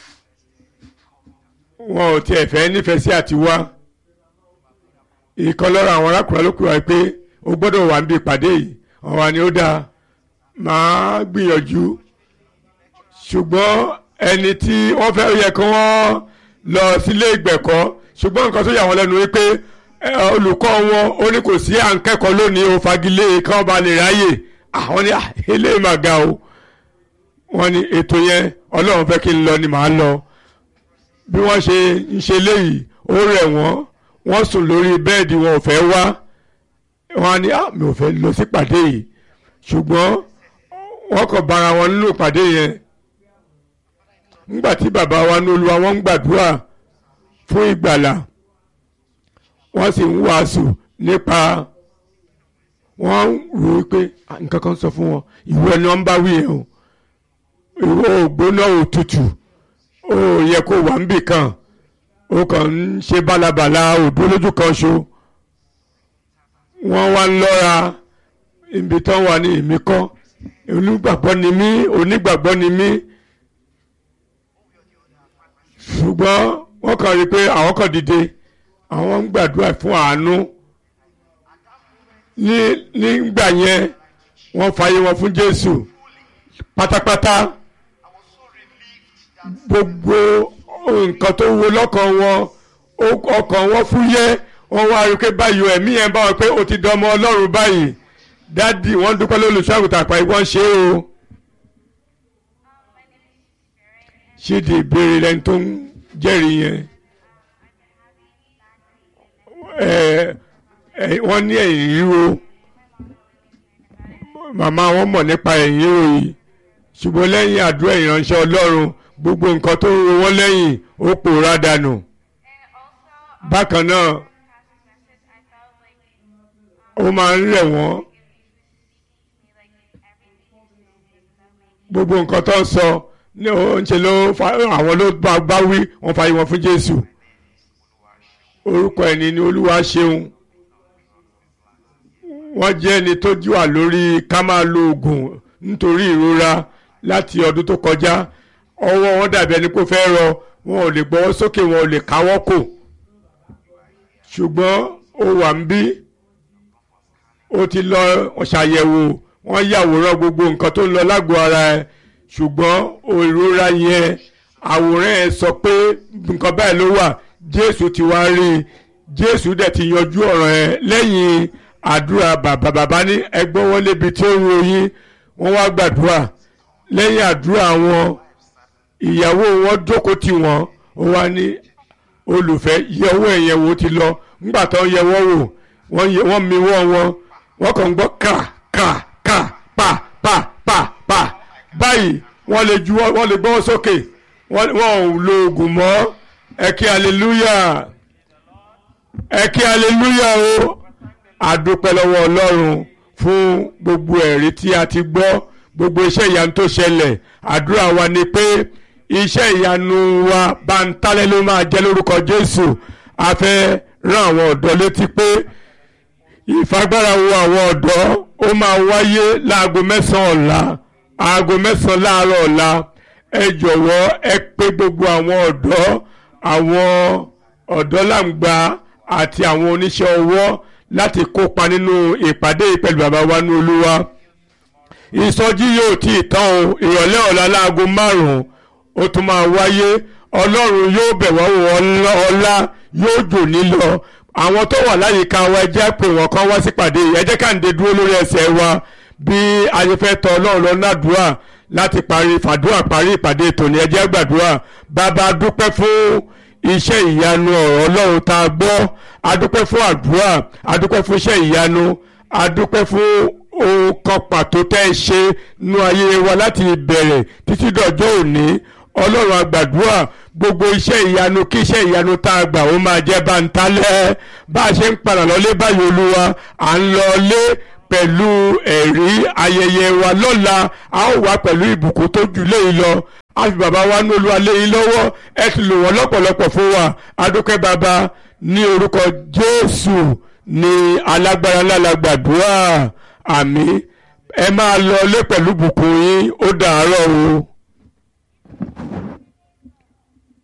wọn ò tiẹ̀ fẹ́ nífẹ̀ẹ́ sí àti wá ìkan lọ́rọ̀ àwọn arákùnrin ló kúrò pé o gbọ́dọ̀ wà níbi ìpàdé yìí wọ́n wá ní ó dáa máa gbìyànjú ṣùgbọ́n ẹni tí wọ́n fẹ́ yẹ kí wọ́n lọ sílé ìgbẹ̀kọ́ ṣùgbọ́n nǹkan tó yà wọ́n lẹ́nu wípé ẹ, olùkọ́ wọn ó ní kò sí à ń kẹ́kọ̀ọ́ lónìí o fagilé kí wọ́n bá lè ráyè àwọn ní "Ah, eléyìí mà ga o wọ́n ní ètò yẹn ọlọ́run fẹ́ kí n lọ ni màá lọ bí wọ́n ṣe ń ṣe léyìí ó rẹ̀ wọ́n wọ́n sùn lórí bẹ́ẹ̀dì wọn ò fẹ́ wá wọ́n á ní "Ah, mi ò fẹ́ lọ sí ìpàdé yìí ṣùgbọ́n wọ́n kàn bára wọn nínú ìpàdé yẹn nígbà tí bàbá wa ní olúwa wọn ń gbàdúrà fún ìgbàlà wọ́n sì ń wàásù nípa wọ́n rò ó pé "Ah, nǹkan kan sọ fún wọn ìwọ ẹni wọ́n bá wí yẹn o ìwọ ògbóná òtútù ó yẹ kó wà níbì kan ó kàn ń ṣe bálabàla òdó lójú kan ṣo wọ́n wá ń lọ́ra ibi tán wà ní èmi kọ́ onígbàgbọ́ ni mí onígbàgbọ́ ni mí ṣùgbọ́n wọ́n kàn rí i pé àwọn kan dìde àwọn ń gbàdúrà fún àánú ní nígbà yẹn wọ́n fààyè wọn fún Jésù pátápátá gbogbo nǹkan tó wo lọ́kàn wọn ó- ọkàn wọn fúyẹ́ wọ́n wá rí i pé báyìí ẹ̀mí yẹn bá wọn pé ó ti dọmọ Ọlọ́run báyìí dádì wọ́n dúpẹ́ lólùṣọ́ àgùntàn àpáyé wọ́n ṣe é o. ṣídìí ìbéèrè lẹ́ni tó ń jẹ́rìí yẹn ẹ ẹ wọ́n ní ẹ̀yìn ríro màmá wọn mọ̀ nípa ẹ̀yìn ríro yìí ṣùgbọ́n lẹ́yìn àdúrà ìránṣẹ́ Ọlọ́run gbogbo nǹkan tó ń ro wọ́n lẹ́yìn ó pòórá dànù bákan náà ó máa ń rẹ̀ wọ́n gbogbo nǹkan tó ń sọ ní ó ń ṣe ló fa àwọn ló bá bá wí wọ́n fa ìwọ̀n fún Jésù orúkọ ẹni ni Olúwa ṣeun wọ́n jẹ́ ẹni tó jùwà lórí ká máa lo oògùn nítorí ìrora láti ọdún tó kọjá ọwọ́ wọn dàbí ẹni kó fẹ́ rọ wọn ò lè gbọ́wọ́ sókè wọn ò lè káwọ́ kò ṣùgbọ́n ó wà ń bí ó ti lọ ṣàyẹ̀wò wọ́n yàwòrán gbogbo nǹkan tó ń lọ lágọ̀ọ́ ara ẹ̀ ṣùgbọ́n ìrora yẹn àwòrán ẹ̀ sọ pé nǹkan báyìí ló wà Jésù ti wá rí i Jésù dẹ̀ ti yanjú ọ̀rọ̀ ẹ̀ lẹ́yìn àdúrà bàbá bàbá ní ẹgbọ́n wọn lébi tí ó ń ròyìn wọ́n wá gbàdúrà lẹ́yìn àdúrà wọn ìyàwó wọn jókòó tì wọ́n ó wá ní olùfẹ́ yẹ owó ẹ̀yẹ wo ti lọ ńgbà tó ń yẹ wọ́n wò wọ́n yẹ- wọ́n mi wọ́n wọn wọ́n kàn ń gbọ́ kà kà kà pa pa pa pa báyìí wọ́n lè ju wọ́n lè gbọ́ sókè wọ́n wọ́n ò lo oògùn mọ́ ẹ kí hallelujah ẹ kí hallelujah o àdúpẹ́ lọ́wọ́ ọlọ́run fún gbogbo ẹ̀rí tí a ti gbọ́ gbogbo iṣẹ́ ìyanu tó ṣẹlẹ̀ àdúrà wa ni pé iṣẹ́ ìyanu wa bántálẹ́ ló máa jẹ́ lórúkọ jésù a fẹ́ rán àwọn ọ̀dọ́ létí pé ìfagbára wo àwọn ọ̀dọ́ ó máa wáyé láago mẹ́sàn-án ọ̀la aago mẹ́sàn-án láàárọ̀ ọ̀la ẹ jọ̀wọ́ ẹ pé gbogbo àwọn ọ̀dọ́ àwọn ọ̀dọ́làǹgbà àti àwọn oníṣẹ́ ọwọ́ láti kópa nínú ìpàdé yìí pẹ̀lú bàbá wa ní olúwa ìsọjí yóò tí ì tán o ìrọ̀lẹ́ ọ̀la láago márùn-ún ó tún máa wáyé ọlọ́run yóò bẹ̀ wá wò ọlá ọlá yóò jò nílọ àwọn tó wà láyìíká wa ẹ jẹ́ pé wọ́n kàn wá sípàdé yìí ẹ jẹ́ ká ń de dúró lórí ẹsẹ̀ wa bí ayẹfẹ́ tọ ọlọ́run lọ nádùúrà láti parí fàdúrà parí ìpàdé tòní ẹ jẹ́ gbàdúrà bàbá dúpẹ́ fún iṣẹ́ ìyanu ọ̀rọ̀ ọlọ́run tá a gbọ́ adúpẹ́ fún àdúrà adúpẹ́ fún iṣẹ́ ìyanu adúpẹ́ fún ohun kan pàtó tẹ́ ẹ ṣe nú ayé wa láti ìbẹ̀rẹ̀ títí dọ̀jọ́ òní ọlọ́run àgbàdúrà gbogbo iṣẹ́ ìyanu kí iṣẹ́ ìyanu tá a gbà ó máa jẹ́ bántálẹ́ bá a ṣe ń padà lọlé báyìí olúwa à ń lọlé pẹ̀lú ẹ̀rí ayẹyẹ wa lọ́la a ó wá pẹ̀lú ìbùkún tó jù léyìí lọ a fi bàbá wa ní olúwa léyìí lọ́wọ́ ẹ ti lò wọ́n lọ́pọ̀lọpọ̀ fún wa adúpẹ́ bàbá ní orúkọ jésù ní alágbára ńlá la gbàdúrà àmín ẹ máa lọ lé pẹ̀lú ìbùkún yín ó dàárọ̀ o.